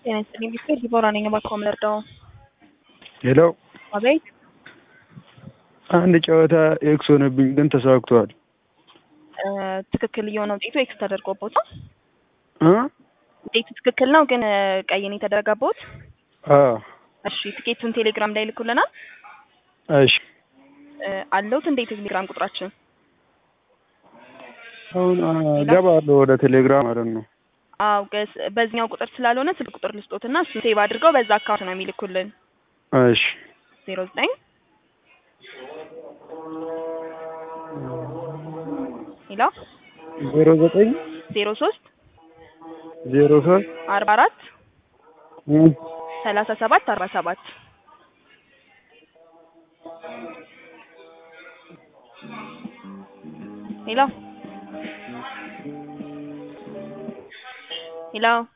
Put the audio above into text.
ጤና ይስጥልኝ ቢስል ዲቦራ ነኝ። እባክዎ ምን ልርዳዎ? ሄሎ አቤት አንድ ጨዋታ ኤክስ ሆነብኝ ግን ተሳክቷል። እ ትክክል እየሆነ ውጤቱ ኤክስ ተደርጎቦታል። እ ውጤቱ ትክክል ነው ግን እ ቀይ ነው የተደረገቦት። አዎ እሺ ትኬቱን ቴሌግራም ላይ ልኩልናል። እሺ እ አለውት እንዴት ቴሌግራም ቁጥራችን አሁን አ ገባለሁ ወደ ቴሌግራም ማለት ነው። አው ገስ በዚህኛው ቁጥር ስላልሆነ ስልክ ቁጥር ልስጦትና እሱን ሴቭ አድርገው በዛ አካውንት ነው የሚልኩልን። እሺ ዜሮ ዘጠኝ ሄሎ ዜሮ ዘጠኝ ዜሮ ሶስት ዜሮ ሶስት አርባ አራት እ ሰላሳ ሰባት አርባ ሰባት ሄሎ ሄሎ